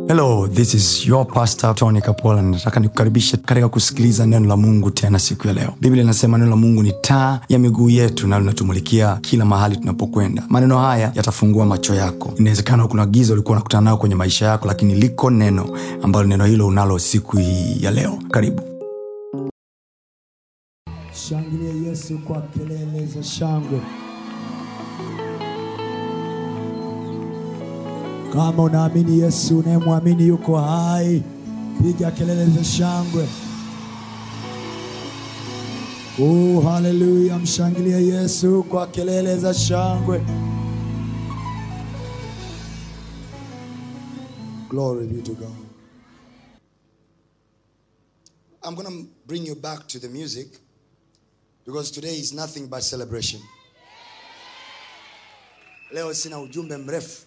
hello this is your pastor tony kapola nataka nikukaribishe katika kusikiliza neno la mungu tena siku ya leo biblia inasema neno la mungu ni taa ya miguu yetu na linatumulikia kila mahali tunapokwenda maneno haya yatafungua macho yako inawezekana kuna giza ulikuwa unakutana nayo kwenye maisha yako lakini liko neno ambalo neno hilo unalo siku hii ya leo karibu Shangilia Yesu kwa kelele za shangwe. Kama unaamini Yesu, unayemwamini yuko hai, piga kelele za shangwe. Oh, haleluya! Mshangilie Yesu kwa kelele za shangwe. Glory be to God. I'm going to bring you back to the music because today is nothing but celebration. Leo sina ujumbe mrefu.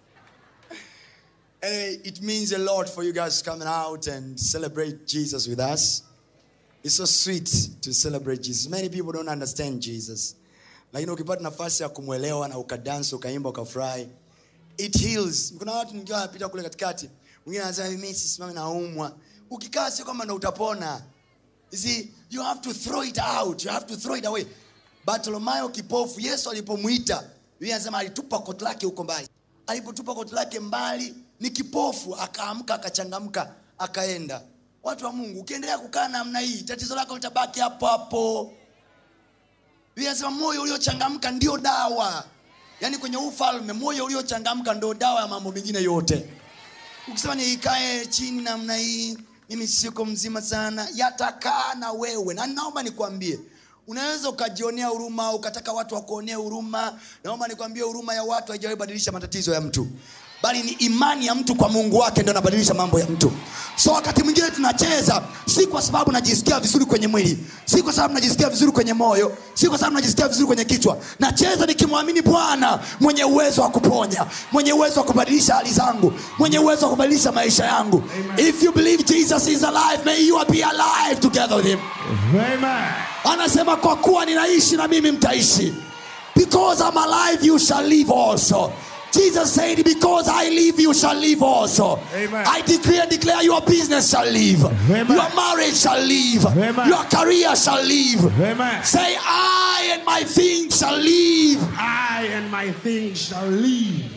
Anyway, it means a lot for you guys coming out and celebrate Jesus with us. It's so sweet to celebrate Jesus. Many people don't understand Jesus. Lakini ukipata nafasi ya kumwelewa na ukadance, ukaimba, ukafurahi, it heals. Kuna watu nikiwa napita kule katikati, mwingine anasema mimi sisimami naumwa. Ukikaa sio kwamba ndo utapona. You see, you have to throw it out. You have to throw it away. Bartimayo kipofu, Yesu alipomwita, Biblia inasema alitupa koti lake huko mbali. Alipotupa koti lake mbali, ni kipofu, akaamka, akachangamka, akaenda. Watu wa Mungu, ukiendelea kukaa namna hii, tatizo lako litabaki hapo hapo. Biblia inasema moyo uliochangamka ndio dawa. Yaani kwenye ufalme moyo uliochangamka ndio dawa ya mambo mengine yote. Ukisema nikae chini namna hii, mimi siko mzima sana, yatakaa na wewe. Na naomba nikwambie, unaweza ukajionea huruma, ukataka watu wakuonee huruma. Naomba nikwambie, huruma ya watu haijawahi badilisha matatizo ya mtu bali ni imani ya mtu kwa mungu wake ndio anabadilisha mambo ya mtu so wakati mwingine tunacheza si kwa sababu najisikia vizuri kwenye mwili si kwa sababu najisikia vizuri kwenye moyo si kwa sababu najisikia vizuri kwenye kichwa nacheza nikimwamini bwana mwenye uwezo wa kuponya mwenye uwezo wa kubadilisha hali zangu mwenye uwezo wa kubadilisha maisha yangu if you believe jesus is alive may you be alive together with him Amen. anasema kwa kuwa ninaishi na mimi mtaishi because I'm alive you shall live also Jesus said, Because I live, you shall live also. Amen. I decree and declare your business shall live, Amen. your marriage shall live, Amen. your career shall live. Amen. Say, I and my things shall live. I and my things shall live.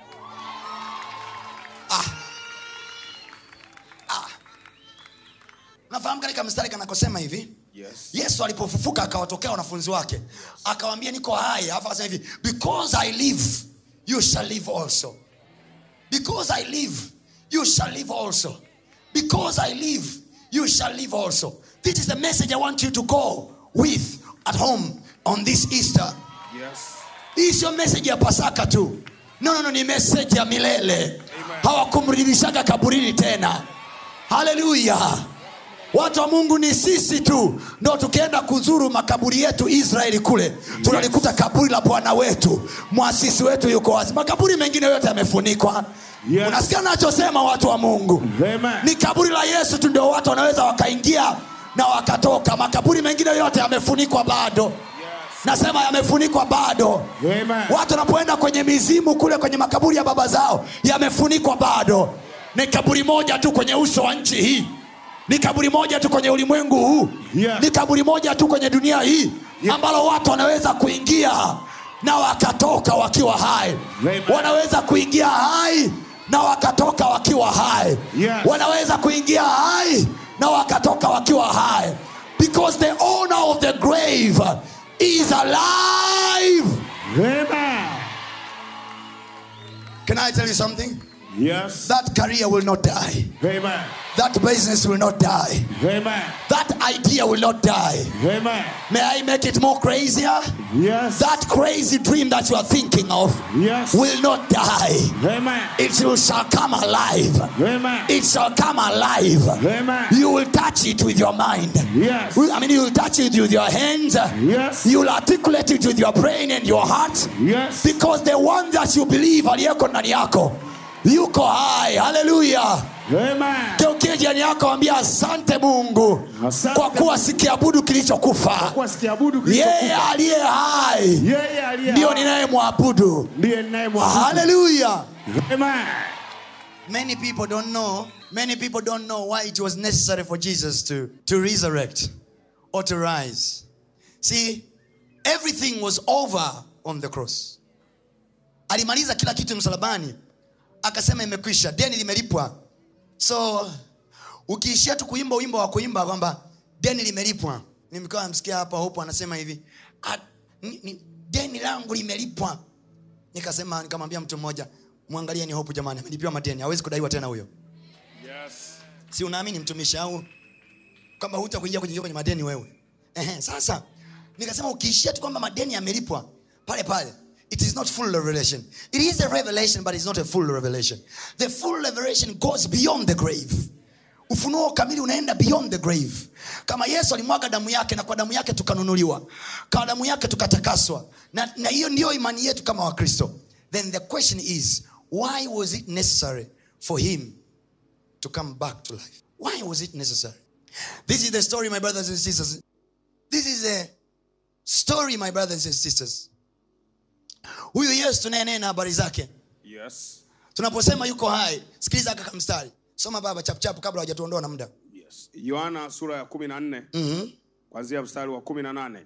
unafahamu katika mstari kanakosema hivi Yes. yesu alipofufuka akawatokea wanafunzi wake akawambia niko hai alafu akasema hivi because i live you shall live also because i live you shall live also because i live you shall live also this is the message i want you to go with at home on this easter Yes. hii sio meseji ya pasaka tu no, no, no, ni meseji ya milele hawakumrudishaga kaburini tena haleluya watu wa mungu ni sisi tu ndo tukienda kuzuru makaburi yetu israeli kule tunalikuta kaburi la bwana wetu mwasisi wetu yuko wazi makaburi mengine yote yamefunikwa Yes. unasikia nachosema watu wa mungu Amen. ni kaburi la yesu tu ndio watu wanaweza wakaingia na wakatoka makaburi mengine yote yamefunikwa bado nasema yamefunikwa bado Amen. watu wanapoenda kwenye mizimu kule kwenye makaburi ya baba zao yamefunikwa bado ni kaburi moja tu kwenye uso wa nchi hii ni kaburi moja tu kwenye ulimwengu huu Yeah. ni kaburi moja tu kwenye dunia hii Yeah. ambalo watu wanaweza kuingia na wakatoka wakiwa hai Amen. wanaweza kuingia hai na wakatoka wakiwa hai Yes. wanaweza kuingia hai na wakatoka wakiwa hai because the owner of the grave is alive Amen. can i tell you something Yes. that career will not die Amen. that business will not die Amen. that idea will not die Amen. may i make it more crazier Yes. that crazy dream that you are thinking of Yes. will not die Amen. it will, shall come alive Amen. it shall come alive Amen. you will touch it with your mind Yes. i mean you will touch it with your hands Yes. you will articulate it with your brain and your heart Yes. because the one that you believe aliyeko ndani yako yuko hai haleluya Amen. geukie jirani yako ambia asante mungu Asante kwa kuwa sikiabudu kilichokufa Kwa sikiabudu yeye kilichokufa. aliye hai Yeye aliye ndiyo hai. ninayemwabudu ndiye ninayemwabudu. haleluya Amen. many people don't know many people don't know why it was necessary for jesus to, to resurrect or to rise see everything was over on the cross alimaliza kila kitu msalabani akasema imekwisha deni limelipwa so ukiishia tu kuimba wimbo wa kuimba kwamba deni limelipwa nimkawa msikia hapa hopo anasema hivi "Ah, ni, ni, deni langu limelipwa nikasema nikamwambia mtu mmoja mwangalie ni hopu jamani amelipiwa madeni hawezi kudaiwa tena huyo Yes. si unaamini mtumishi au kwamba huta kuingia kuingia kwenye madeni wewe Ehe, sasa nikasema ukiishia tu kwamba madeni yamelipwa pale pale it is not full revelation it is a revelation but it's not a full revelation the full revelation goes beyond the grave ufunuo kamili unaenda beyond the grave kama yesu alimwaga damu yake na kwa damu yake tukanunuliwa kwa damu yake tukatakaswa na na hiyo ndiyo imani yetu kama wakristo then the question is why was it necessary for him to come back to life. Why was it necessary? This is the story, my brothers and sisters. This is the story, my brothers and sisters. Huyu Yesu tunayenena habari zake, Yes. tunaposema yuko hai, sikiliza kaka mstari, soma baba chapchapu kabla hajatuondoa na muda. Yes. Yohana sura ya kumi na nne kwanzia mstari wa kumi na nane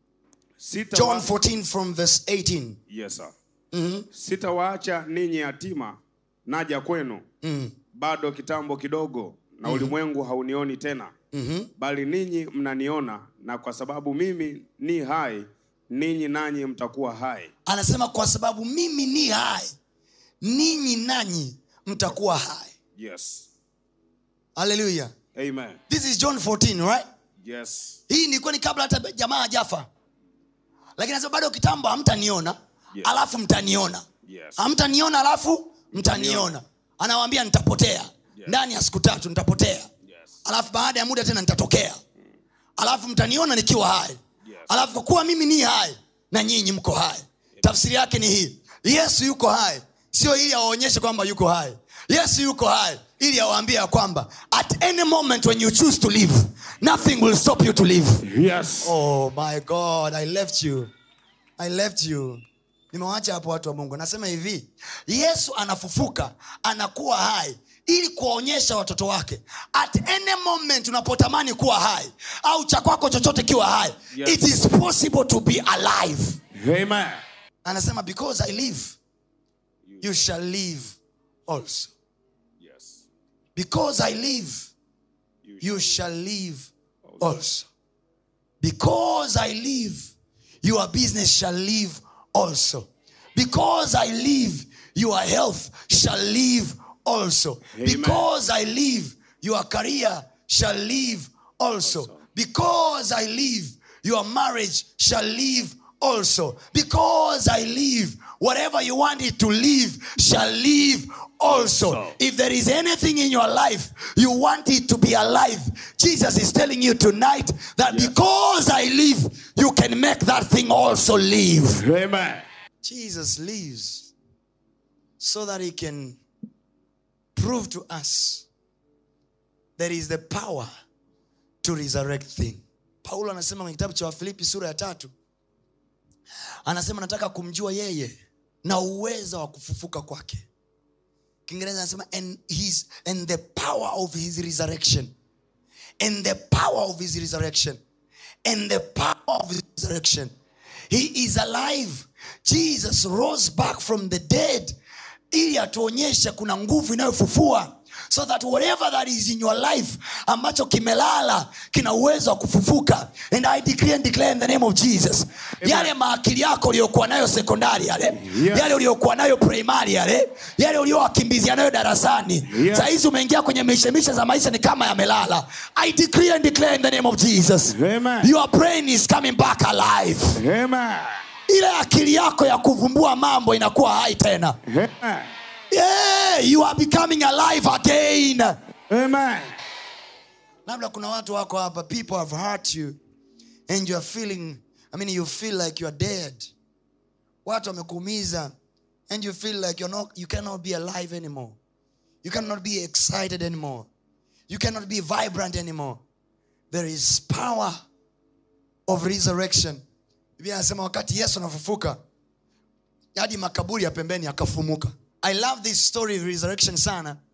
Sita John wa- 14 from verse 18. Yes, sir. Sitawaacha ninyi yatima, naja kwenu. Bado kitambo kidogo na ulimwengu haunioni tena. Bali ninyi mnaniona na kwa sababu mimi ni hai, ninyi nanyi mtakuwa hai. Anasema kwa sababu mimi ni hai, ninyi nanyi mtakuwa hai. Yes. Hallelujah. Amen. This is John 14, right? Yes. hii ilikuwa ni kabla hata jamaa hajafa lakini anasema bado kitambo hamtaniona Yes. alafu mtaniona Yes. hamtaniona alafu mtaniona anawambia nitapotea ndani ya siku tatu nitapotea Yes. alafu baada ya muda tena nitatokea alafu mtaniona nikiwa hai Yes. alafu kwa kuwa mimi ni hai na nyinyi mko hai tafsiri yake ni hii yesu yuko hai sio ili awaonyeshe kwamba yuko hai yesu yuko hai ili awaambie ya kwamba at any moment when you choose to live nothing will stop you to live Yes. oh my god i left you i left you nimewacha hapo watu wa mungu nasema hivi yesu anafufuka anakuwa hai ili kuwaonyesha watoto wake at any moment unapotamani kuwa hai au cha kwako chochote kiwa hai Yes. it is possible to be alive Amen. anasema because i live you shall live also Yes. because i live You you shall live also. Because I live, your business shall live also. Because I live, your health shall live also. Amen. Because I live, your career shall live also. Because I live, your marriage shall live also. Because I live, whatever you want it to live shall live also. Also. If there is anything in your life you want it to be alive, Jesus is telling you tonight that Yes. because I live, you can make that thing also live. Amen. Jesus lives so that he can prove to us there is the power to resurrect thing. Paulo anasema kwenye kitabu cha Wafilipi sura ya tatu, anasema nataka kumjua yeye na uweza wa kufufuka kwake. Kiingereza anasema and his and the power of his resurrection and the power of his resurrection and the power of his resurrection he is alive jesus rose back from the dead ili atuonyeshe kuna nguvu inayofufua so that whatever that is in your life ambacho kimelala kina uwezo wa kufufuka and i decree and declare in the name of jesus yale maakili yako uliyokuwa nayo sekondari yale Yes. yale uliokuwa nayo primari yale yale uliowakimbizia nayo darasani Yes. sahizi umeingia kwenye mishemishe za maisha ni kama yamelala i decree and declare in the name of jesus Amen. your brain is coming back alive Amen. ile akili yako ya kuvumbua mambo inakuwa hai tena Amen. yeah, you are becoming alive again Amen. labda kuna watu wako hapa people have hurt you and you are feeling i mean you feel like you are dead watu wamekuumiza and you feel like you're not, you cannot be alive anymore you cannot be excited anymore you cannot be vibrant anymore there is power of resurrection biblia anasema wakati yesu anafufuka hadi makaburi ya pembeni akafumuka i love this story of resurrection sana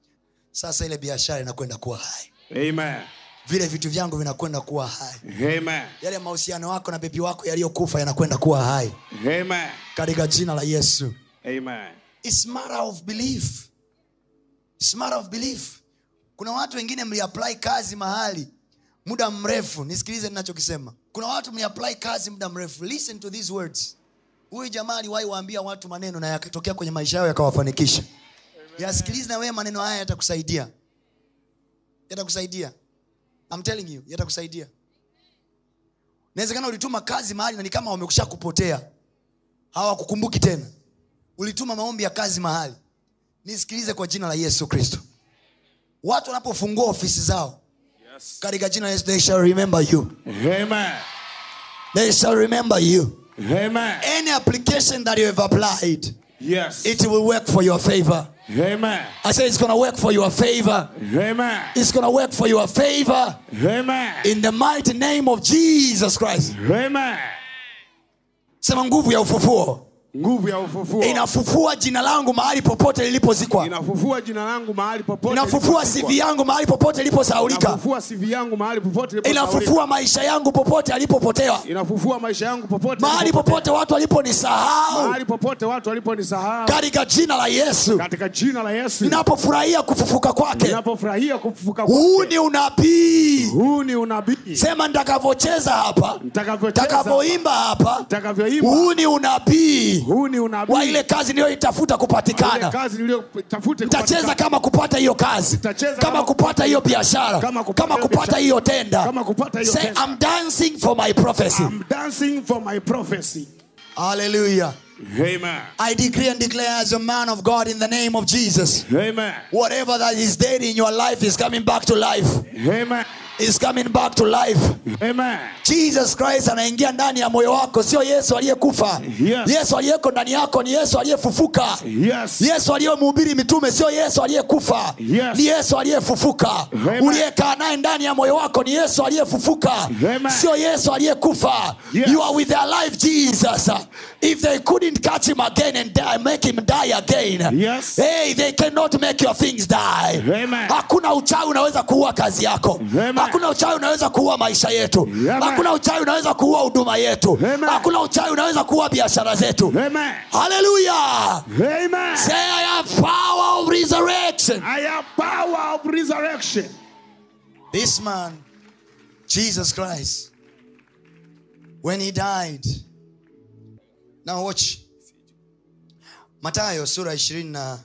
sasa ile biashara inakwenda kuwa hai Amen. vile vitu vyangu vinakwenda kuwa hai Amen. yale mahusiano wako na bebi wako yaliyokufa yanakwenda kuwa hai Amen. katika jina la yesu Amen. It's matter of belief. It's matter of belief. kuna watu wengine mliapply kazi mahali muda mrefu nisikilize ninachokisema kuna watu mliapply kazi muda mrefu listen to these words huyu jamaa aliwahi waambia watu maneno na yakatokea kwenye maisha yao yakawafanikisha yasikilize na wewe maneno haya yatakusaidia yatakusaidia I'm telling you yatakusaidia inawezekana ulituma kazi mahali na ni kama wamekusha kupotea hawakukumbuki tena ulituma maombi ya kazi mahali nisikilize kwa jina la yesu kristo watu wanapofungua ofisi zao Yes. katika jina la yesu they shall remember you Amen. they shall remember you Amen. any application that you have applied Yes. it will work for your favor Amen. i say it's gonna work for your favor Amen. it's gonna work for your favor Amen. in the mighty name of jesus christ Amen. sema nguvu ya ufufuo Nguvu ya ufufuo inafufua jina langu mahali popote lilipozikwa inafufua jina langu mahali popote. inafufua lilipokuwa. cv yangu mahali popote iliposaulika Inafufua CV yangu mahali popote iliposahaulika. inafufua maisha yangu popote alipopotewa Inafufua maisha yangu popote. mahali nilipopotea. popote watu waliponisahau mahali popote watu waliponisahau katika jina la yesu katika jina la Yesu ninapofurahia kufufuka kwake ninapofurahia kufufuka huu kwake. ni unabii huu ni unabii sema nitakavyocheza hapa Nitakavyocheza, nitakavyoimba hapa nitakavyoimba huu ni unabii huu ni unabii wa ile kazi niliyoitafuta Ile kupatikana kazi niliyotafuta nitacheza kupatikana. kama kupata hiyo kazi Nitacheza kama kama kupata hiyo biashara kama kupata kama hiyo kupata biashara. hiyo tenda Kama kupata hiyo say tenda. i'm dancing for my prophecy I'm dancing for my prophecy hallelujah amen i decree and declare as a man of god in the name of jesus amen whatever that is dead in your life is coming back to life amen is coming back to life amen jesus christ anaingia ndani ya moyo wako sio yesu aliyekufa Yes. yesu aliyeko ndani yako ni yesu aliyefufuka yes yesu aliyemhubiri mitume sio yesu aliyekufa Yes. ni yesu aliyefufuka Amen. uliyekaa naye ndani ya moyo wako ni yesu aliyefufuka Amen. sio yesu aliyekufa Yes. you are with their life jesus if they couldn't catch him again and die, make him die again Yes. hey, they cannot make your things die Amen. hakuna uchawi unaweza kuua kazi yako Amen. hakuna uchawi unaweza kuua maisha yetu Amen. hakuna uchawi unaweza kuua huduma yetu Amen. hakuna uchawi unaweza kuua biashara zetu amen haleluya amen Say, I have power of resurrection. I have power of resurrection This man, Jesus Christ, when he died. Now watch. Matayo sura 27.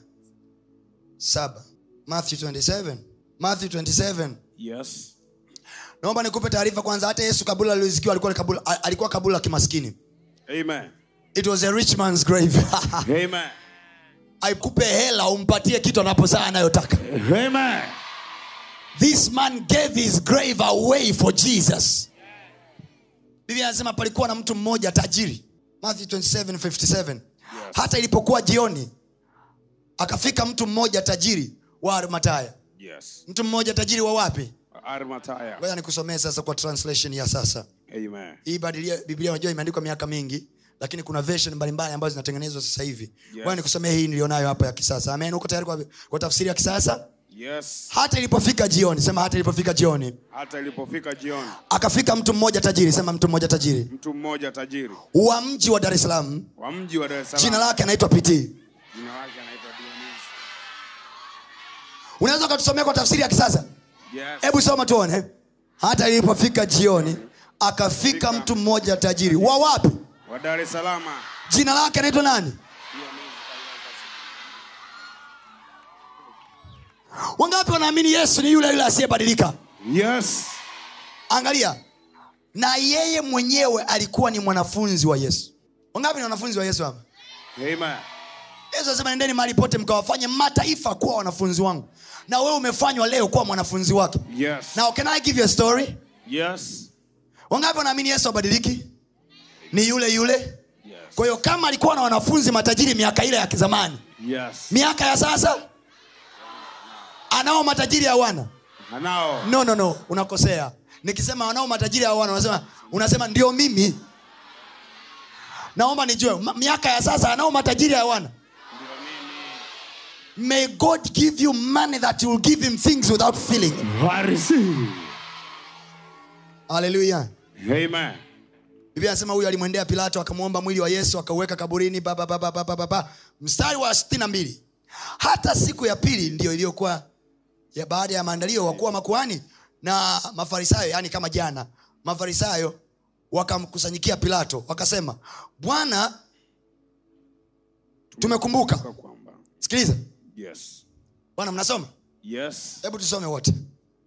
Matthew 27. Matthew 27. yes Naomba nikupe taarifa kwanza hata Yesu kabula alizikiwa alikuwa ni kabula alikuwa kabula la kimaskini. amen It was a rich man's grave. amen Aikupe hela umpatie kitu anaposaa anayotaka. amen this man gave his grave away for jesus biblia anasema palikuwa na mtu mmoja tajiri matthew 27, 57 hata ilipokuwa jioni akafika mtu mmoja tajiri wa armataya yes mtu mmoja tajiri wa wapi armataya ngoja nikusomee sasa kwa translation ya sasa amen hii badilia biblia unajua imeandikwa miaka mingi lakini kuna version mbalimbali ambazo zinatengenezwa sasa hivi ngoja nikusomee hii nilionayo hapa ya kisasa amen uko tayari kwa, kwa tafsiri ya kisasa yes hata ilipofika jioni sema hata ilipofika jioni hata ilipofika jioni akafika mtu mmoja tajiri sema mtu mmoja tajiri mtu mmoja tajiri wa mji wa dar es salaam wa mji wa Dar es jina Salaam lake anaitwa pt jina lake anaitwa Dionisi unaweza ukatusomea kwa tafsiri ya kisasa yes hebu soma tuone hata ilipofika jioni akafika mtu mmoja tajiri wa wapi wa Dar es Salaam jina lake anaitwa nani wangapi wanaamini yesu ni yule yule asiyebadilika yes angalia na yeye mwenyewe alikuwa ni mwanafunzi wa yesu wangapi ni wanafunzi wa yesu hapa amen yesu anasema nendeni mahali pote mkawafanye mataifa kuwa wanafunzi wangu na wewe umefanywa leo kuwa mwanafunzi wake yes now can i give you a story yes wangapi wanaamini yesu abadiliki ni yule yule kwa hiyo kama alikuwa na wanafunzi matajiri miaka ile ya kizamani yes miaka ya sasa anao matajiri hawana anao no no no unakosea nikisema wanao matajiri hawana unasema, unasema ndio mimi naomba nijue ma- miaka ya sasa anao matajiri hawana may god give you money that will give him things without feeling I receive. haleluya Amen. biblia anasema huyu alimwendea pilato akamwomba mwili wa yesu akauweka kaburini ba, ba, ba, ba, ba, ba, ba, ba. mstari wa 62 hata siku ya pili ndiyo iliyokuwa ya baada ya maandalio wakuwa makuhani na mafarisayo yani kama jana mafarisayo wakamkusanyikia pilato wakasema bwana tumekumbuka Kwa kwamba. sikiliza Yes. bwana mnasoma Yes. hebu tusome wote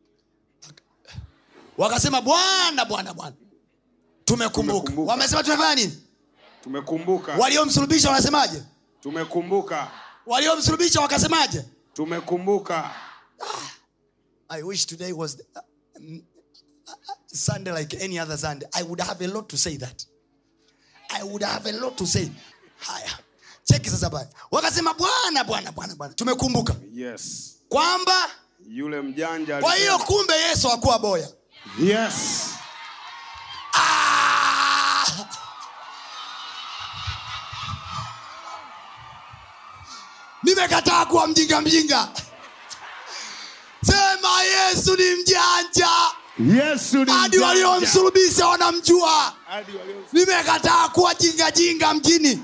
wakasema bwana bwana bwana tumekumbuka Tumekumbuka. wamesema tumefanya nini Tumekumbuka. waliomsulubisha wanasemaje Tumekumbuka. waliomsulubisha wakasemaje Tumekumbuka. i wish today was the, uh, mm, uh, sunday like any other sunday i would have a lot to say that i would have a lot to say haya cheki sasa baya wakasema bwana bwana bwana bwana tumekumbuka Yes. kwamba Yule mjanja kwa hiyo alisema- kumbe yesu hakuwa boya Yes. Ah! nimekataa kuwa mjinga mjinga sema yesu ni mjanja Yesu ni hadi mjanja. waliomsulubisha wanamjua Hadi walio- nimekataa kuwa jingajinga mjini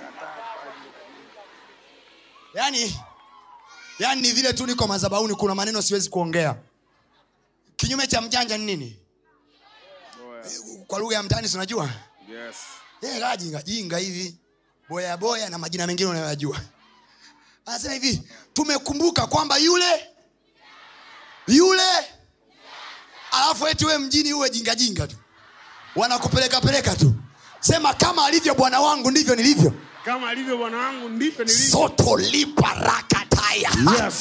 yani yani ni vile tu niko mazabauni kuna maneno siwezi kuongea kinyume cha mjanja ni nini kwa lugha ya mtaani sinajua Yes. Eh, kaa jinga jinga hivi boya boya na majina mengine unayoyajua anasema hivi tumekumbuka kwamba yule yule alafu eti we mjini uwe jinga jinga tu wanakupeleka peleka tu sema kama alivyo bwana wangu ndivyo nilivyo Kama alivyo bwana wangu ndivyo nilivyo. soto lipa rakataya Yes.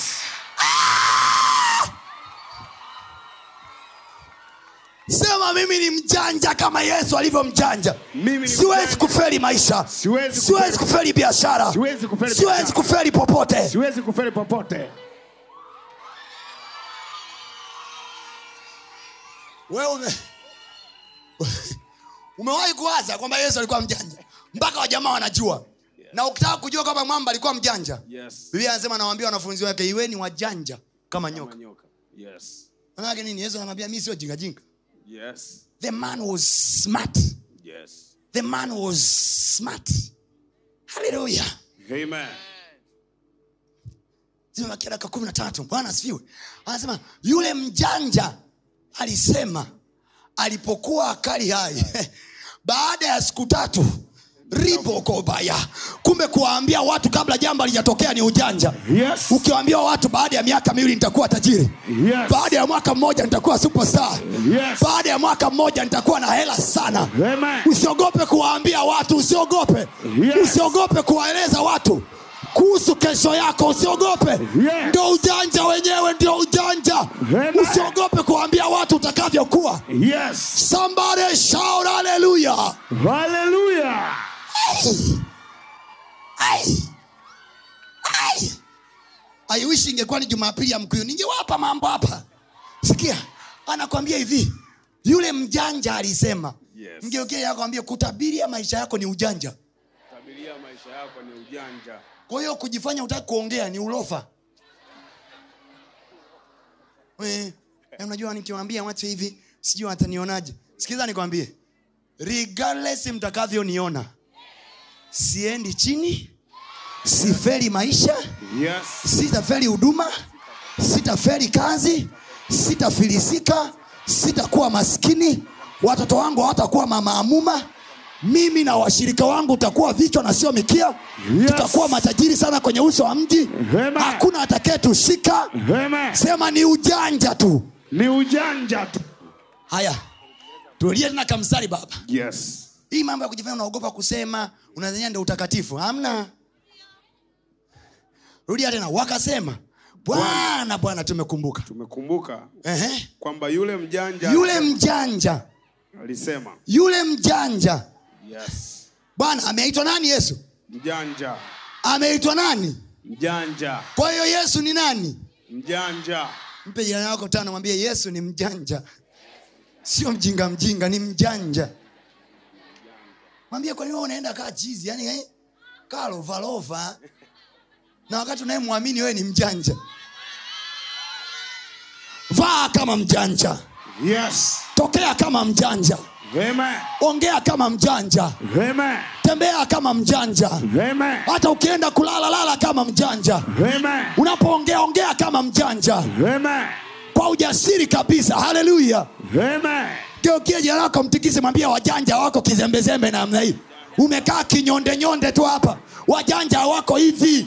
sema mimi ni mjanja kama yesu alivyo mjanja Mimi ni siwezi mjanja. kuferi maisha Siwezi siwezi kufeli- kuferi biashara Siwezi kufeli siwezi biashara. kuferi popote Siwezi kufeli popote. wewe ume... umewahi kuwaza kwamba yesu alikuwa mjanja mpaka wajamaa wanajua na ukitaka kujua kwamba mwamba alikuwa mjanja Yes. biblia anasema anawaambia wanafunzi wake iweni wajanja kama nyoka Kama nyoka. Yes. manake nini yesu anamwambia mi sio jingajinga Yes. the man was smart Yes. the man was smart haleluya Amen. zimebakia dakika kumi na tatu bwana asifiwe anasema yule mjanja alisema alipokuwa akali hai baada ya siku tatu ribokobaya kumbe kuwaambia watu kabla jambo alijatokea ni ujanja Yes. ukiwaambia watu baada ya miaka miwili nitakuwa tajiri Yes. baada ya mwaka mmoja nitakuwa superstar Yes. baada ya mwaka mmoja nitakuwa na hela sana Amen. usiogope kuwaambia watu usiogope Yes. usiogope kuwaeleza watu kuhusu kesho yako usiogope Yes. ndio ujanja wenyewe ndio ujanja Amen. usiogope kuwaambia watu utakavyokuwa Yes. somebody shout hallelujah Hallelujah. Ai. Ai. I wish ingekuwa ni jumapili ya mkuyu ningewapa mambo hapa sikia anakwambia hivi yule mjanja alisema Yes. mgeokee akwambia kutabiria maisha yako ni ujanja Tabiria maisha yako ni ujanja. kwa hiyo kujifanya utaki kuongea ni ulofa We, eh, unajua nikiwambia watu hivi sijui watanionaje sikiza nikwambie regardless mtakavyoniona siendi chini siferi maisha Yes. sitaferi huduma sitaferi kazi sitafilisika sitakuwa maskini watoto wangu hawatakuwa mamaamuma mimi na washirika wangu utakuwa vichwa na sio mikia Yes. tutakuwa matajiri sana kwenye uso wa mji Amen. hakuna atakayetushika Amen. sema ni ujanja tu Ni ujanja tu. haya tulie tena kamstari baba Yes. hii mambo ya kujifanya unaogopa kusema unadhania ndio utakatifu hamna rudia tena wakasema bwana bwana tumekumbuka Tumekumbuka Ehe. kwamba yule mjanja yule mjanja alisema yule mjanja yes. bwana ameitwa nani yesu Mjanja. ameitwa nani Mjanja. kwa hiyo yesu ni nani Mjanja. mpe jirani wako tano mwambie yesu ni mjanja sio mjinga mjinga ni mjanja mwambie kwa nini wewe unaenda kaa chizi yani eh? kaa lovalova na wakati unayemwamini wewe ni mjanja vaa kama mjanja Yes. tokea kama mjanja Amen. ongea kama mjanja Amen. tembea kama mjanja Amen. hata ukienda kulala lala kama mjanja Amen. unapoongea ongea kama mjanja Amen. kwa ujasiri kabisa haleluya Amen. geukie jina lako mtikise mwambia wajanja wako kizembezembe namna hii umekaa kinyondenyonde tu hapa wajanja wako hivi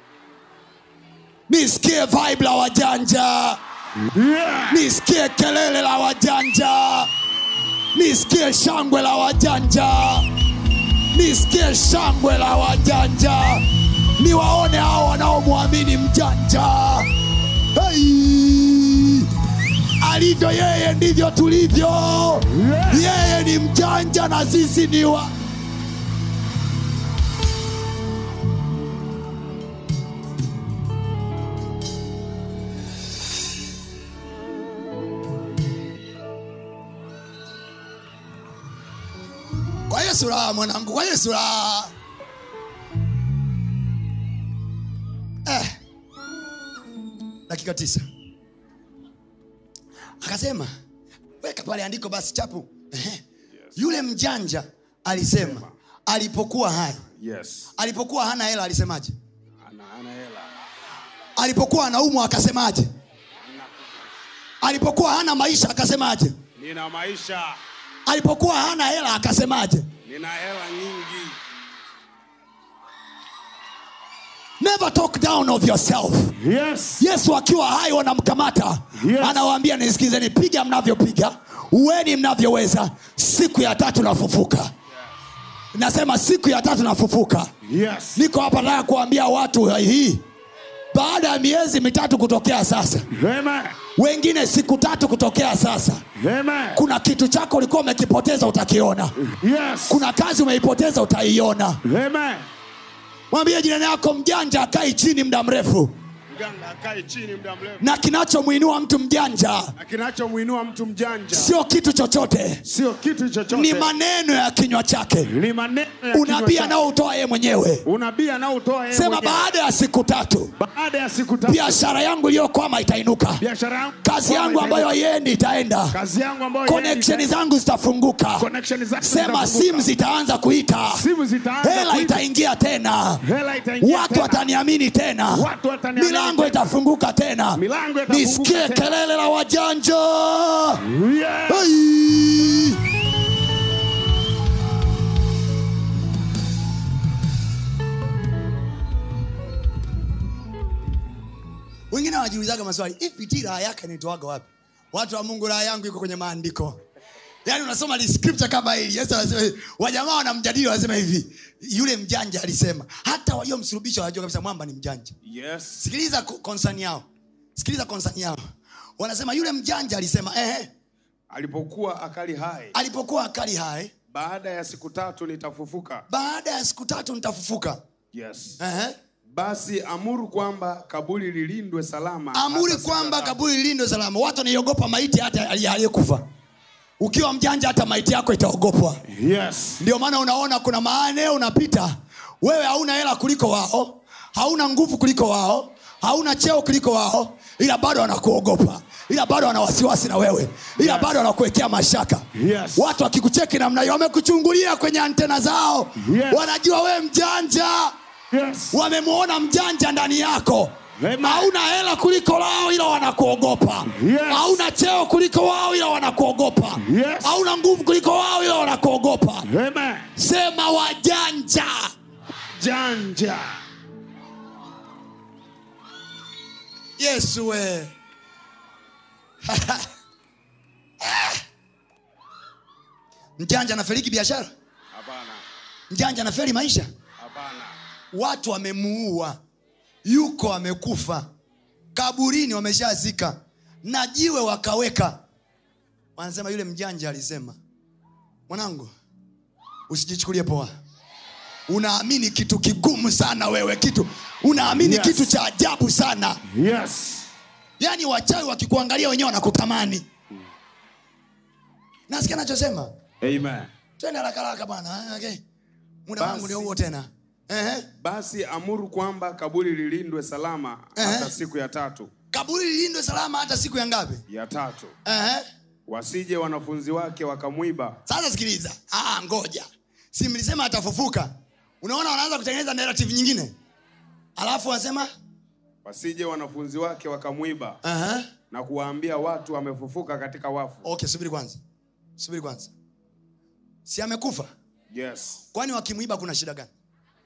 nisikie vibe la wajanja Yeah. nisikie kelele la wajanja nisikie shangwe la wajanja nisikie shangwe la wajanja niwaone hao wanaomwamini mjanja hey! alivyo yeye ndivyo tulivyo yeye ni mjanja na sisi ni wa kwa yesu raha mwanangu kwa yesu raha eh. dakika tisa akasema weka pale andiko basi chapu Ehe. yule mjanja alisema alipokuwa hai Yes. alipokuwa hana hela alisemaje Ana ana hela. alipokuwa anaumwa akasemaje alipokuwa hana maisha akasemaje Nina maisha. alipokuwa hana hela akasemaje Nina hela nyingi. never talk down of yourself Yes. yesu akiwa hai wanamkamata Yes. anawaambia nisikizeni piga mnavyopiga uweni mnavyoweza siku ya tatu nafufuka nasema siku ya tatu nafufuka Yes. niko hapa nataka kuambia watu hii baada ya miezi mitatu kutokea sasa Amen. wengine siku tatu kutokea sasa Amen. kuna kitu chako ulikuwa umekipoteza utakiona Yes. kuna kazi umeipoteza utaiona Amen. mwambie jirani yako mjanja akai chini muda mrefu Mganga akae chini muda mrefu. na kinachomwinua mtu mjanja Na kinachomuinua mtu mjanja sio kitu chochote sio kitu chochote. ni maneno ya kinywa chake Ni maneno ya unabii kinywa chake. anaoutoa yeye mwenyewe Unabii anaotoa yeye sema mwenyewe. baada ya siku tatu baada ya siku tatu biashara yangu iliyokwama itainuka biashara yangu kazi kwamba yangu ambayo itaenda. haiendi itaenda kazi yangu ambayo connection itaenda. zangu zitafunguka connection zake sema zitafunguka. simu zitaanza kuita simu zitaanza hela kuita. itaingia tena hela itaingia watu tena. wataniamini tena Watu wataniamini milango tena. itafunguka tena Milango itafunguka nisikie tena. kelele la wajanja Yes. Ai! wengine wanajiulizaga maswali ipt raha yake inaitoaga wapi watu wa mungu raha yangu iko kwenye maandiko yaani unasoma li scripture kama hili yesu anasema hivi. wajamaa wanamjadili wanasema hivi yule mjanja alisema hata waliomsulubisha wanajua kabisa mwamba ni mjanja Yes. sikiliza ko- concern yao sikiliza concern yao wanasema yule mjanja alisema ehe alipokuwa akali hai alipokuwa akali hai baada ya siku tatu nitafufuka baada ya siku tatu nitafufuka yes. ehe. basi amuru kwamba kaburi lilindwe salama amuri hata siku kwamba kwamba kaburi lilindwe salama watu wanaiogopa maiti hata ali- aliyekufa ukiwa mjanja hata maiti yako itaogopwa yes. ndio maana unaona kuna maeneo unapita wewe hauna hela kuliko wao hauna nguvu kuliko wao hauna cheo kuliko wao ila bado wanakuogopa ila bado wana wasiwasi na wewe ila Yes. bado wanakuwekea mashaka Yes. watu wakikucheki namna hiyo wamekuchungulia kwenye antena zao Yes. wanajua wewe mjanja Yes. wamemwona mjanja ndani yako Amen. hauna hela kuliko wao ila wanakuogopa Yes. hauna cheo kuliko wao ila wanakuogopa Yes. hauna nguvu kuliko wao ila wanakuogopa Amen. sema wajanja janja yesu we mjanja anafeliki biashara hapana mjanja anafeli maisha hapana watu wamemuua yuko amekufa kaburini wameshazika na jiwe wakaweka wanasema yule mjanja alisema mwanangu usijichukulie poa unaamini kitu kigumu sana wewe kitu unaamini Yes. kitu cha ajabu sana yes yaani wachawi wakikuangalia wenyewe wanakutamani nasikia nachosema amen twende haraka haraka bwana okay. muda Basi. wangu ndio huo tena Ehe. basi amuru kwamba kaburi lilindwe salama Ehe. hata siku ya tatu kaburi lilindwe salama hata siku ya ngapi ya tatu Ehe. wasije wanafunzi wake wakamwiba sasa sikiliza ah, ngoja si mlisema atafufuka unaona wanaanza kutengeneza narrative nyingine alafu wanasema wasije wanafunzi wake wakamwiba uh-huh. na kuwaambia watu amefufuka katika wafu okay subiri kwanza subiri kwanza si amekufa yes kwani wakimwiba kuna shida gani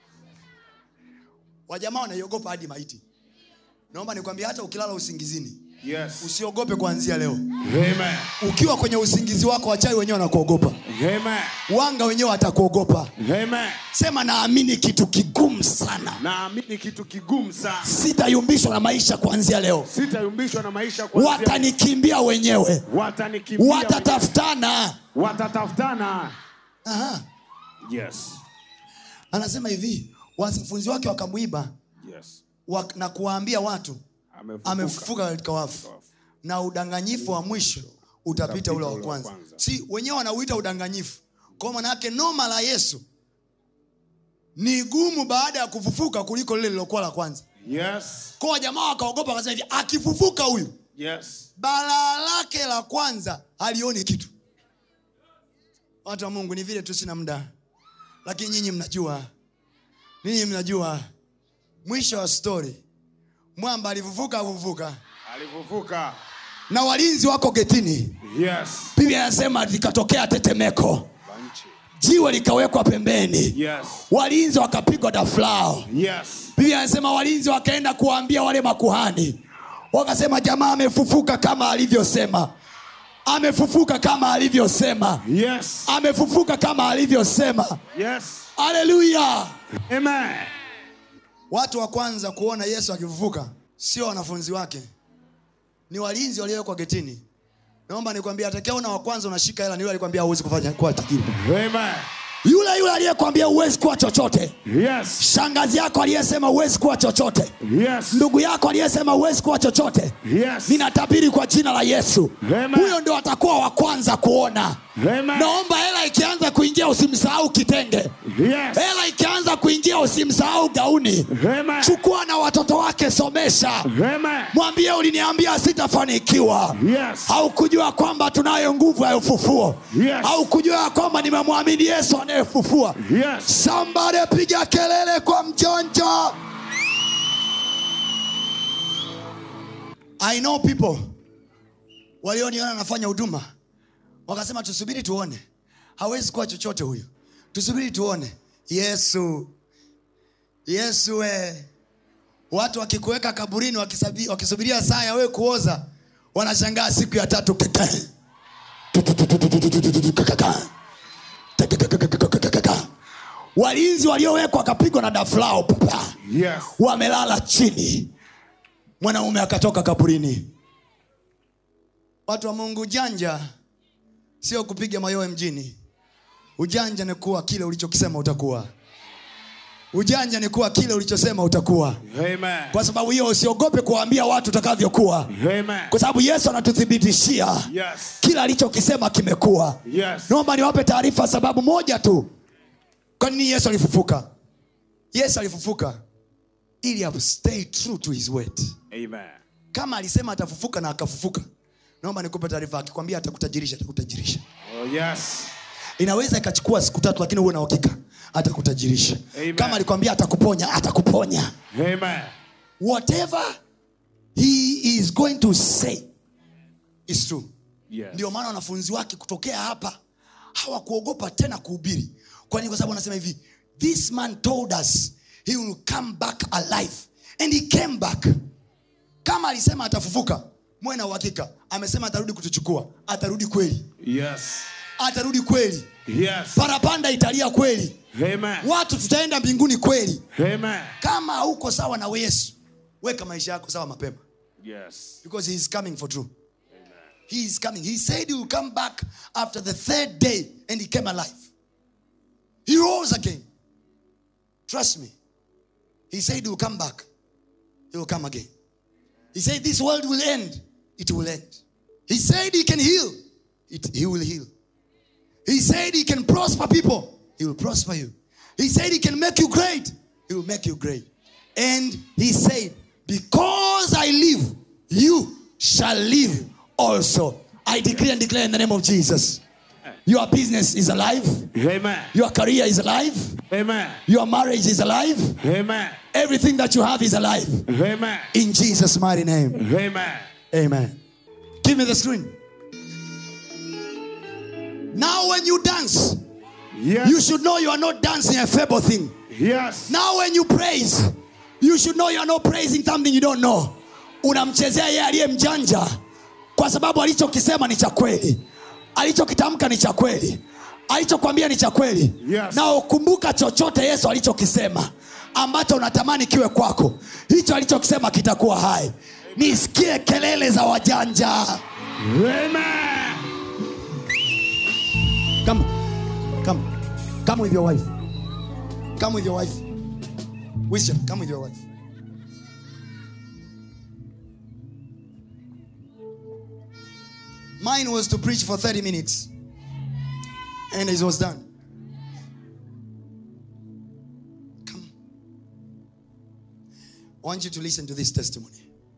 wajamaa wanaiogopa hadi maiti naomba nikwambia hata ukilala usingizini yes usiogope kuanzia leo amen ukiwa kwenye usingizi wako wachai wenyewe wanakuogopa amen wanga wenyewe watakuogopa amen sema naamini kitu kigumu sana naamini kitu kigumu sana sitayumbishwa na maisha kuanzia leo sitayumbishwa na maisha kuanzia- watanikimbia wenyewe watanikimbia watatafutana watatafutana Aha. yes anasema hivi wanafunzi wake wakamwiba yes wa, na kuwaambia watu amefufuka amefufuka katika wafu na udanganyifu wa mwisho utapita ule wa ule wa kwanza kwanza. si wenyewe wanauita udanganyifu kwa manake noma la yesu ni gumu baada ya kufufuka kuliko lile lilokuwa la kwanza yes kwa jamaa wakaogopa wakasema hivi akifufuka huyu yes balaa lake la kwanza halioni kitu watu wa mungu ni vile tu sina muda lakini nyinyi mnajua ninyi mnajua mwisho wa stori mwamba alifufuka akufufuka alifufuka na walinzi wako getini yes biblia anasema likatokea tetemeko banchi jiwe likawekwa pembeni yes walinzi wakapigwa dafulao yes biblia anasema walinzi wakaenda kuwaambia wale makuhani wakasema jamaa amefufuka kama alivyosema amefufuka kama alivyosema yes amefufuka kama alivyosema yes haleluya amen watu wa kwanza kuona yesu akifufuka sio wanafunzi wake ni walinzi waliowekwa getini naomba nikwambia atakaona wa kwanza unashika hela ni yule alikwambia huwezi kufanya kuwa tajiri amen yule yule aliyekwambia huwezi kuwa chochote yes shangazi yako aliyesema huwezi kuwa chochote yes ndugu yako aliyesema huwezi kuwa chochote yes ninatabiri kwa jina la yesu Amen. huyo ndio atakuwa wa kwanza kuona amen naomba hela ikianza kuingia usimsahau kitenge yes hela ikianza kuingia usimsahau gauni amen chukua na watoto wake somesha amen mwambie uliniambia sitafanikiwa yes haukujua kwamba tunayo nguvu ya ufufuo Yes. haukujua kwamba nimemwamini yesu anayefufua yes sambare piga kelele kwa mjonjo i know people walioniona nafanya huduma wakasema tusubiri tuone hawezi kuwa chochote huyu tusubiri tuone yesu yesu we watu wakikuweka kaburini wakisabi- wakisubiria saa ya wewe kuoza wanashangaa siku ya tatu keke walinzi waliowekwa wakapigwa na dafulao papa yes wamelala chini mwanaume akatoka kaburini watu wa mungu ujanja sio kupiga mayowe mjini ujanja ni kuwa kile ulichokisema utakuwa ujanja ni kuwa kile ulichosema utakuwa amen kwa sababu hiyo usiogope kuwaambia watu utakavyokuwa amen kwa sababu yesu anatuthibitishia yes kila alichokisema kimekuwa yes naomba niwape taarifa sababu moja tu kwa nini yesu alifufuka yesu alifufuka ili a stay true to his word amen kama alisema atafufuka na akafufuka naomba nikupe taarifa akikwambia atakutajirisha atakutajirisha oh yes inaweza ikachukua siku tatu lakini uwe na uhakika atakutajirisha Amen. kama alikwambia atakuponya atakuponya amen whatever he is going to say is true yes ndio maana wanafunzi wake kutokea hapa hawakuogopa tena kuhubiri kwani kwa sababu anasema hivi this man told us he will come back alive and he came back kama alisema atafufuka mwe na uhakika amesema atarudi kutuchukua atarudi kweli yes atarudi kweli yes parapanda italia kweli amen watu tutaenda mbinguni kweli amen kama hauko sawa na yesu weka maisha yako sawa mapema yes because he is coming for true he is coming he said he will come back after the third day and he came alive he rose again trust me he said he will come back he will come again he said this world will end it will end he said he can heal it, he will heal he said he can prosper people he will prosper you he said he can make you great He will make you great. And he said, Because I live, you shall live also. I decree and declare in the name of Jesus. Your business is alive. Amen. Your career is alive. Amen. Your marriage is alive. Amen. Everything that you have is alive. Amen. In Jesus' mighty name. Amen. Amen. Give me the screen. Now, when you dance, Yes. you should know you are not dancing a feeble thing. Yes. Now, when you praise, you should know you are not praising something you don't know. Unamchezea yeye aliye mjanja kwa sababu alichokisema ni cha kweli, alichokitamka ni cha kweli, alichokwambia ni cha kweli. Yes. Na ukumbuka chochote Yesu alichokisema ambacho unatamani kiwe kwako, hicho alichokisema kitakuwa hai. Nisikie kelele za wajanja. Amen. Come, come, come with your wife. Come with your wife. Wisdom, come with your wife. Mine was to preach for 30 minutes, and it was done. Come. I want you to listen to this testimony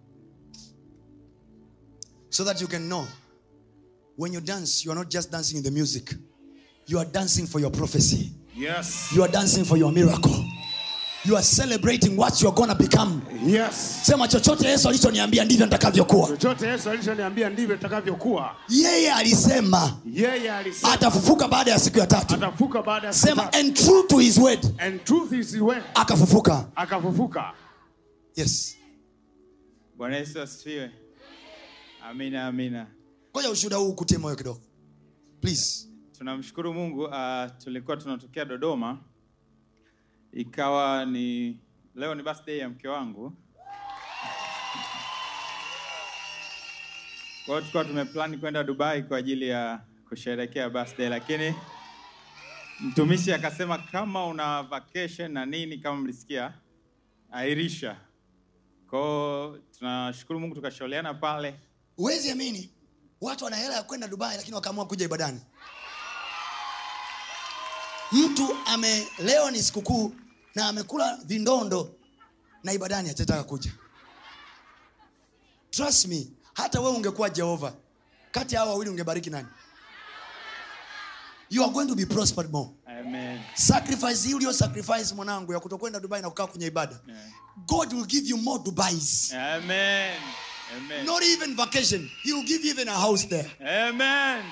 so that you can know when you dance, you are not just dancing in the music, you are dancing for your prophecy, Yes. you are dancing for your miracle, you are celebrating what you are going to become. Yes. Sema chochote Yesu alichoniambia ndivyo nitakavyokuwa. Chochote Yesu alichoniambia ndivyo itakavyokuwa. Yeye alisema Yeye alisema atafufuka baada ya siku ya tatu. atafuka baada ya siku Sema tatu. and true to his word, And truth is when akafufuka. akafufuka. Yes. Bwana Yesu asifiwe. Amina, amina. Ngoja ushuhuda huu ukutie moyo kidogo. Please. Tunamshukuru Mungu. Uh, tulikuwa tunatokea Dodoma, ikawa ni leo ni birthday ya mke wangu. Kwa hiyo tulikuwa tumeplan kwenda Dubai kwa ajili ya kusherehekea birthday, lakini mtumishi akasema kama una vacation na nini, kama mlisikia, airisha. Kwa hiyo tunashukuru Mungu, tukashauriana pale Huwezi amini. Watu wana hela ya kwenda Dubai lakini wakaamua kuja ibadani. Mtu ame leo ni sikukuu na amekula vindondo na ibadani hatataka kuja. Trust me, hata wewe ungekuwa Jehova, kati ya hao wawili ungebariki nani? You are going to be prospered more. Amen. Sacrifice hii ulio sacrifice mwanangu ya kutokwenda Dubai na kukaa kwenye ibada. Yeah. God will give you more Dubais. Amen. Amen. Not even vacation. He will give you even a house there. Amen.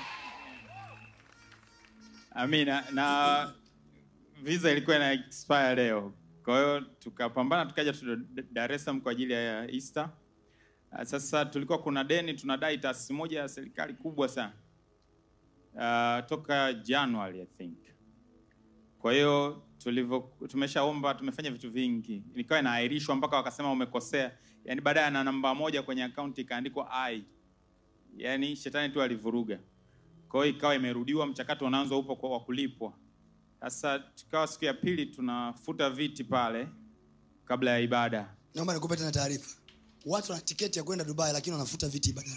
Amina. Na visa ilikuwa ina expire leo, kwa hiyo tukapambana tukaja tu Dar es Salaam kwa ajili ya Easter. Ah, Sasa tulikuwa kuna deni tunadai taasisi moja ya serikali kubwa sana uh, toka January I think. Kwa hiyo tulivyo tumeshaomba, tumefanya vitu vingi, ikawa inaahirishwa mpaka wakasema umekosea, yaani baadaye na namba moja kwenye akaunti ikaandikwa I yaani shetani tu alivuruga. Kwa hiyo ikawa imerudiwa, mchakato unaanza upo kwa wa kulipwa. Sasa tukawa siku ya pili tunafuta viti pale kabla ya ibada. naomba nikupe tena taarifa watu wana tiketi ya kwenda dubai lakini wanafuta viti ibadani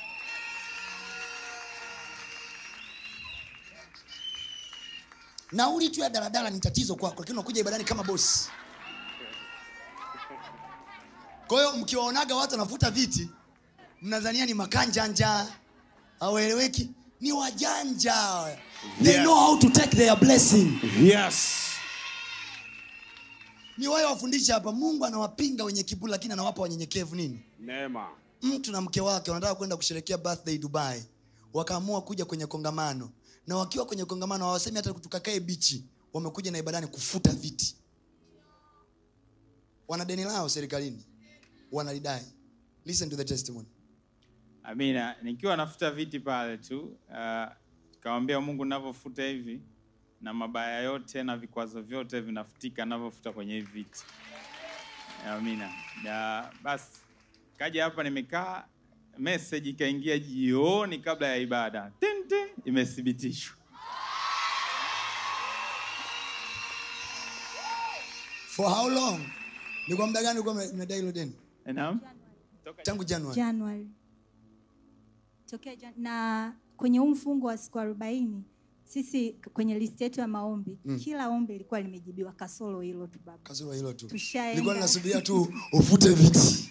nauli tu ya daladala ni tatizo kwako lakini unakuja ibadani kama bosi kwa hiyo mkiwaonaga watu wanafuta viti mnadhania ni makanjanja hawaeleweki ni wajanja they Yes. know how to take their blessing Yes. ni wayo wafundisha hapa mungu anawapinga wenye kiburi lakini anawapa wanyenyekevu nini Neema. mtu na mke wake wanataka kwenda kusherekea birthday dubai wakaamua kuja kwenye kongamano na wakiwa kwenye kongamano hawasemi hata tukakae bichi wamekuja na ibadani kufuta viti wana deni lao serikalini wanalidai listen to the testimony Amina. Nikiwa nafuta viti pale tu, uh, kawambia Mungu navyofuta hivi na mabaya yote na vikwazo vyote vinafutika navyofuta kwenye hivi viti. Amina. Na basi kaja hapa nimekaa, message ikaingia jioni kabla ya ibada. Tin, tin, imethibitishwa. for how long ni kwa muda gani ulikuwa ume- umedai hilo deni Naam. tangu januari Januari tokea jan... na kwenye huu mfungo wa siku arobaini sisi kwenye listi yetu ya maombi kila ombi lilikuwa limejibiwa kasoro hilo tu baba kasoro hilo tu Tushaenda. nilikuwa ninasubiria tu ufute viti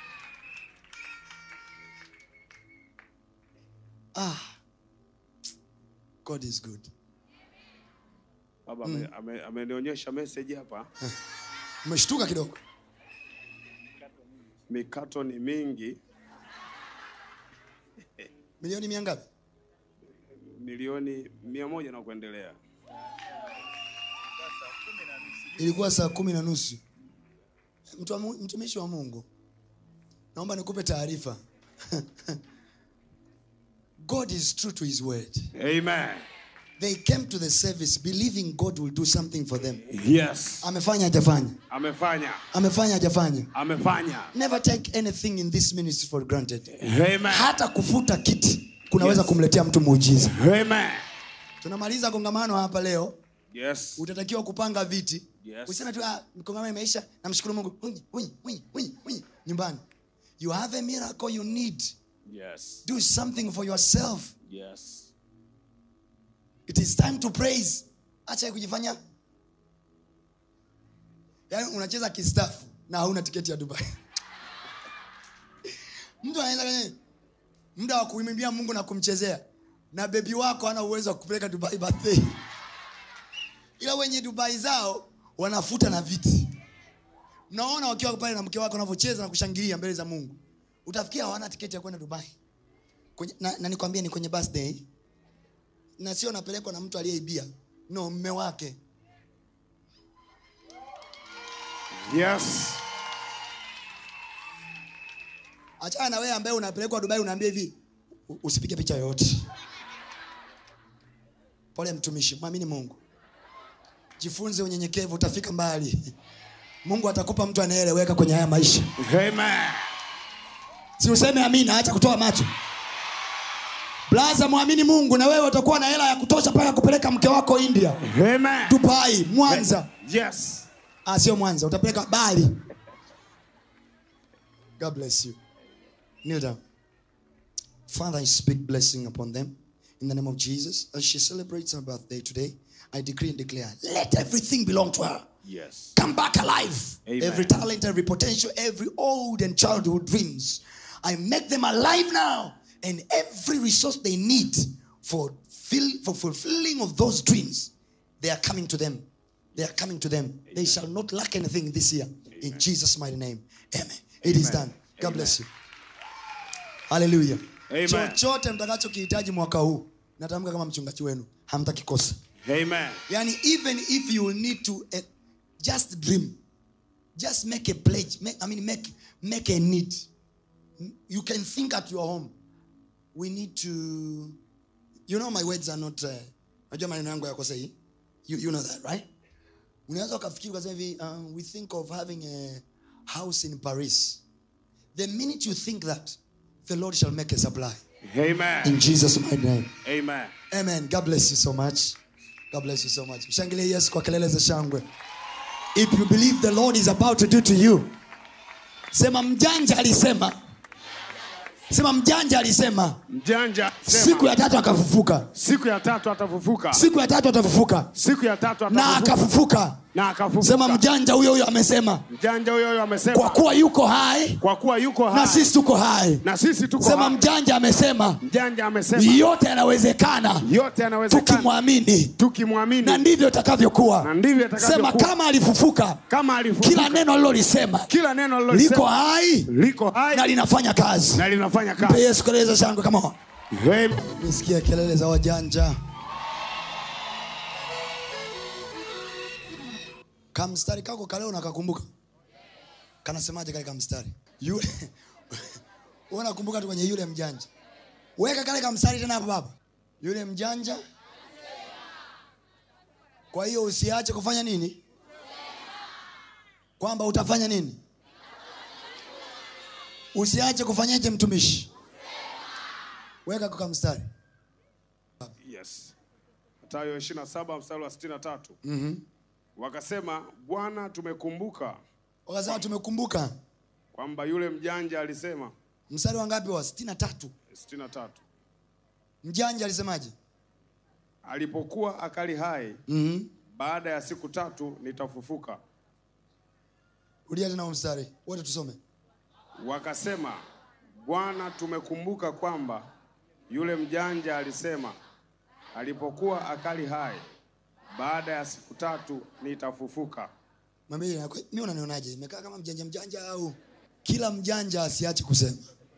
ah. god is good baba ame- ame- amenionyesha message hapa umeshtuka kidogo mikato ni mingi milioni mia ngapi milioni mia moja na kuendelea ilikuwa saa kumi na nusu Mtu wa Mu- mtumishi wa mungu naomba nikupe taarifa god is true to his word amen they came to the service believing god will do something for them yes amefanya hajafanya amefanya amefanya hajafanya amefanya never take anything in this ministry for granted amen hata kufuta kiti kunaweza Yes. kumletea mtu muujiza amen tunamaliza kongamano hapa leo yes utatakiwa kupanga viti Yes. useme tu "Ah, kongamano imeisha namshukuru mungu Unyi, unyi, unyi, unyi, unyi. nyumbani you have a miracle you need yes do something for yourself yes it is time to praise acha kujifanya yaani unacheza kistafu na hauna tiketi ya dubai mtu anaweza kwenye muda wa kuimimbia mungu na kumchezea na bebi wako ana uwezo wa kupeleka dubai birthday ila wenye dubai zao wanafuta na viti mnaona wakiwa pale na mke wako wanavyocheza na kushangilia mbele za mungu utafikia hawana tiketi ya kwenda dubai kwenye, na, na nikwambie ni kwenye birthday na sio napelekwa na mtu aliyeibia no mme wake yes achana na wewe ambaye unapelekwa dubai unaambia hivi "U- usipige picha yoyote pole mtumishi mwamini mungu jifunze unyenyekevu utafika mbali mungu atakupa mtu anayeeleweka kwenye haya maisha amen si useme amina acha kutoa macho blaza mwamini mungu na wewe utakuwa na hela ya kutosha mpaka kupeleka mke wako india amen dubai mwanza yes ah, sio mwanza utapeleka bali god bless you kneel down father i speak blessing upon them in the name of jesus as she celebrates her birthday today i decree and declare let everything belong to her yes come back alive. Amen. Every talent, every potential, every old and childhood dreams. I make them alive now. And every resource they need for, fill, for fulfilling of those dreams, they are coming to them. They are coming to them. They shall not lack anything this year. In Jesus' mighty name. Amen. It is Amen. done. God bless you. Hallelujah. Amen. Chochote mtakachokihitaji mwaka huu, natamka kama mchungaji wenu, hamtakikosa amen yani even if you need to uh, just dream just make a pledge make, i mean make make a need you can think at your home we need to you know my words are not uh, najua maneno yangu yako sahihi you, you know that right unaweza ukafikiri ukasema hivi um, we think of having a house in paris the minute you think that the lord shall make a supply amen in jesus mighty name amen Amen. God bless you so much. God bless you so much. Mshangilie Yesu kwa kelele za shangwe. If you believe the Lord is about to do to you. Sema mjanja alisema. Sema mjanja alisema. mjanja sema, Siku ya tatu akafufuka. siku ya tatu atafufuka Siku ya tatu atafufuka. siku ya tatu Na atafufuka akafufuka. na akafufuka Sema mjanja huyo huyo amesema. mjanja huyo huyo Kwa amesema kuwa yuko hai kwa kuwa yuko na hai sisi tuko hai. na sisi tuko Sema hai mjanja amesema. mjanja amesema Yote yanawezekana yote yanawezekana tukimwamini. Na tukimwamini ndivyo itakavyokuwa. na ndivyo Sema itakavyokuwa kama alifufuka kama alifufuka kila neno alilolisema kila neno liko alilolisema hai liko hai na linafanya kazi na linafanya mpe kazi yesu kelele za shangwe kama Amen. nisikia kelele za wajanja kamstari kako kaleo nakakumbuka kanasemaje kale kamstari yule Wewe unakumbuka tu kwenye yule mjanja weka kale kamstari tena hapo baba yule mjanja kwa hiyo usiache kufanya nini kwamba utafanya nini usiache kufanyaje mtumishi weka kwa mstari yes matayo 27 mstari wa 63 mm-hmm. wakasema bwana tumekumbuka wakasema tumekumbuka kwamba yule mjanja alisema mstari wa ngapi wa sitini na tatu 63 mjanja alisemaje alipokuwa akali hai mm-hmm. baada ya siku tatu nitafufuka rudia tena huo mstari wote tusome wakasema bwana tumekumbuka kwamba yule mjanja alisema alipokuwa akali hai baada ya siku tatu nitafufuka mwambie mi unanionaje imekaa kama mjanja mjanja au kila mjanja asiache kusema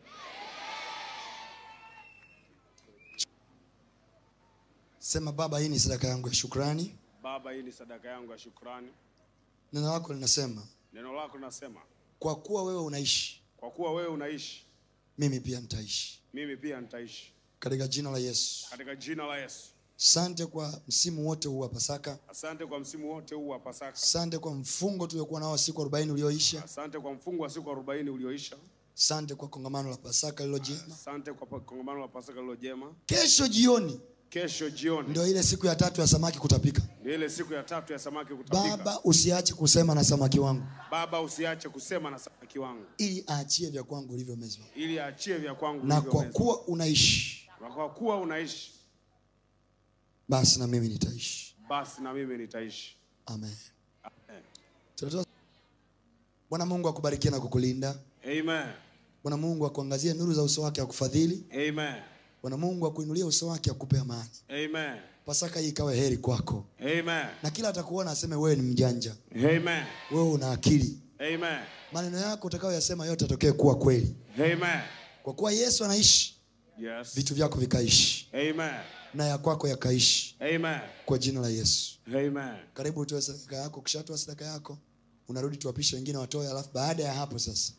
sema baba hii ni sadaka yangu ya shukrani baba hii ni sadaka yangu ya shukrani neno lako linasema neno lako linasema kwa kuwa wewe unaishi kwa kuwa wewe unaishi mimi pia nitaishi mimi pia nitaishi katika jina la yesu katika jina la yesu sante kwa msimu wote huu wa pasaka asante kwa msimu wote huu wa pasaka sante kwa mfungo tuliokuwa nao wa siku 40 ulioisha asante kwa mfungo wa siku 40 ulioisha sante kwa kongamano la pasaka lilo jema asante kwa pa- kongamano la pasaka lilo jema kesho jioni kesho jioni ndio ile siku ya tatu ya samaki kutapika ndio ile siku ya tatu ya samaki kutapika baba usiache kusema na samaki wangu baba usiache kusema na samaki wangu ili aachie vya kwangu ulivyomezwa ili aachie vya kwangu na kwa ulivyomeza. kuwa unaishi na kwa kuwa unaishi basi na mimi nitaishi basi na mimi nitaishi amen Tunatoa- bwana mungu akubarikie na kukulinda amen bwana mungu akuangazie nuru za uso wake akufadhili amen bwana mungu akuinulie uso wake akupe amani amen pasaka hii ikawe heri kwako amen na kila atakuona aseme wewe ni mjanja amen wewe una akili amen maneno yako utakayoyasema yote atokee kuwa kweli amen kwa kuwa yesu anaishi yes vitu vyako vikaishi amen na ya kwako yakaishi amen kwa jina la yesu amen karibu utoe sadaka yako ukishatoa sadaka yako unarudi tuwapishe wengine watoe alafu baada ya hapo sasa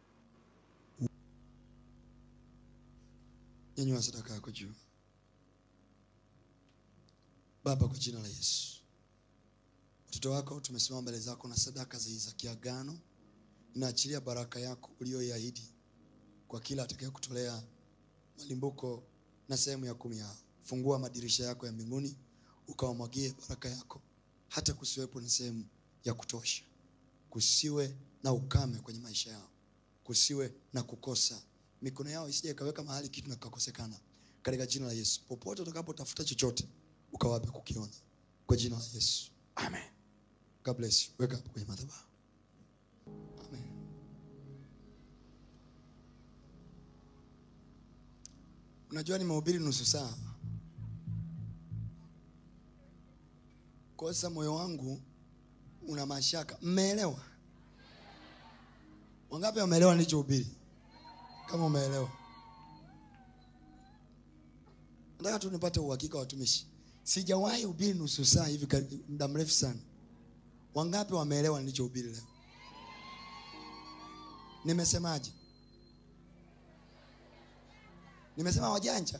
nyanyua sadaka yako juu baba kwa jina la yesu watoto wako tumesimama mbele zako na sadaka zi za kiagano inaachilia baraka yako uliyoiahidi kwa kila atakaye kutolea malimbuko na sehemu ya kumi yao fungua madirisha yako ya mbinguni ukawamwagie baraka yako hata kusiwepo na sehemu ya kutosha kusiwe na ukame kwenye maisha yao kusiwe na kukosa mikono yao isije ikaweka mahali kitu na kikakosekana katika jina la yesu popote utakapotafuta chochote ukawape kukiona kwa jina la yesu amen god bless you weka hapo kwenye madhabahu amen unajua nimehubiri nusu saa kwa sasa moyo wangu una mashaka mmeelewa wangapi wameelewa nilichohubiri kama umeelewa nataka tu nipate uhakika watumishi sijawahi hubiri nusu saa hivi kari- muda mrefu sana wangapi wameelewa nilichohubiri leo nimesemaje nimesema wajanja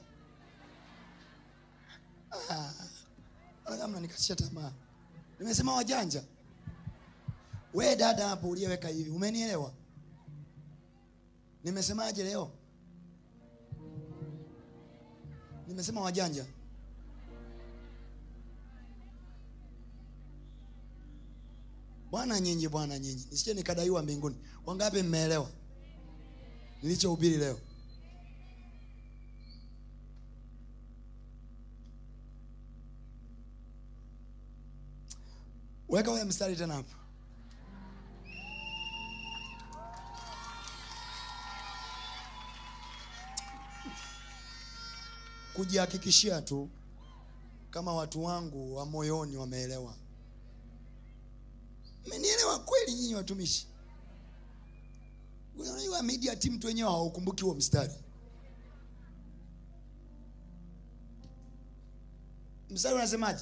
Ah, mbona kama mnanikatisha tamaa nimesema wajanja we dada hapo uliyeweka hivi umenielewa nimesemaje leo nimesema wajanja bwana nyinyi bwana nyinyi nisije nikadaiwa mbinguni wangapi mmeelewa nilichohubiri leo weka ule mstari tena hapo kujihakikishia tu kama watu wangu wa moyoni wameelewa mmenielewa kweli nyinyi watumishi unajua media team tu wenyewe hawaukumbuki huo mstari mstari unasemaje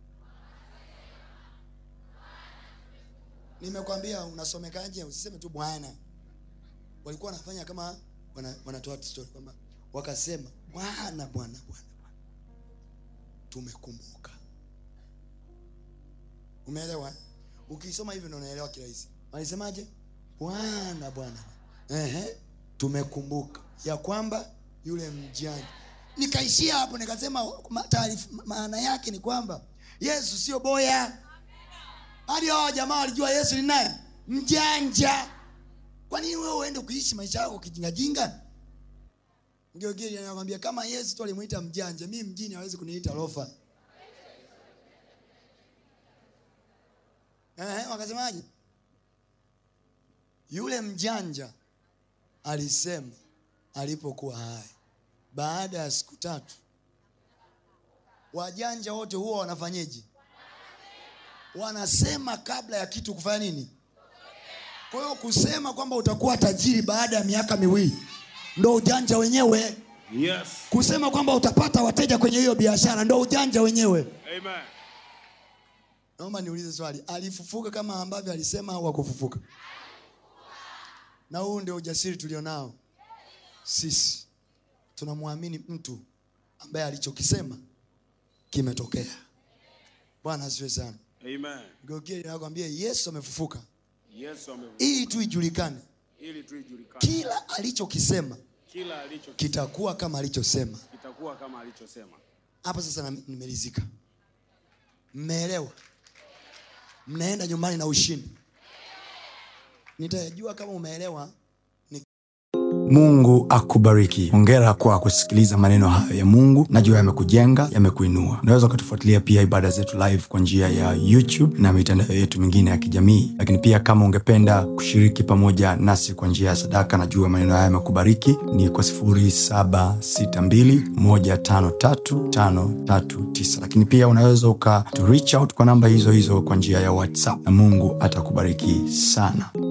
nimekwambia unasomekaje usiseme tu bwana walikuwa wanafanya kama wana- wanatoa story kwamba wakasema bwana bwana bwana bwana tumekumbuka umeelewa ukisoma hivyo ndio unaelewa kirahisi walisemaje bwana bwana Ehe, tumekumbuka ya kwamba yule mjani nikaishia hapo nikasema ma- taarifa maana yake ni kwamba yesu sio boya hadi hawa jamaa walijua yesu ni naye mjanja kwa nini wewe uende kuishi maisha yako kijingajinga ngeogeri anakwambia kama yesu tu alimwita mjanja mi mjini hawezi kuniita lofa eh, wakasemaje yule mjanja alisema alipokuwa hai baada ya siku tatu wajanja wote huwa wanafanyeje wanasema kabla ya kitu kufanya nini kwa hiyo kusema kwamba utakuwa tajiri baada ya miaka miwili ndo ujanja wenyewe Yes. kusema kwamba utapata wateja kwenye hiyo biashara ndo ujanja wenyewe Amen. naomba niulize swali alifufuka kama ambavyo alisema au akufufuka na huu ndio ujasiri tulionao sisi tunamwamini mtu ambaye alichokisema kimetokea bwana asiwe sana Amen. geukie nakwambia yesu amefufuka Yesu amevuka ili tu ijulikane ili tu ijulikane kila alichokisema kila alicho kitakuwa kama alichosema kitakuwa kama alichosema. hapa sasa na- nimelizika mmeelewa mnaenda nyumbani na ushindi nitajua kama umeelewa mungu akubariki hongera kwa kusikiliza maneno hayo ya mungu najua yamekujenga yamekuinua unaweza ukatufuatilia pia ibada zetu live kwa njia ya youtube na mitandao yetu mingine ya kijamii lakini pia kama ungependa kushiriki pamoja nasi kwa njia ya sadaka najua maneno haya yamekubariki ni kwa 762153539 lakini pia unaweza uka to reach out kwa namba hizo hizo kwa njia ya whatsapp na mungu atakubariki sana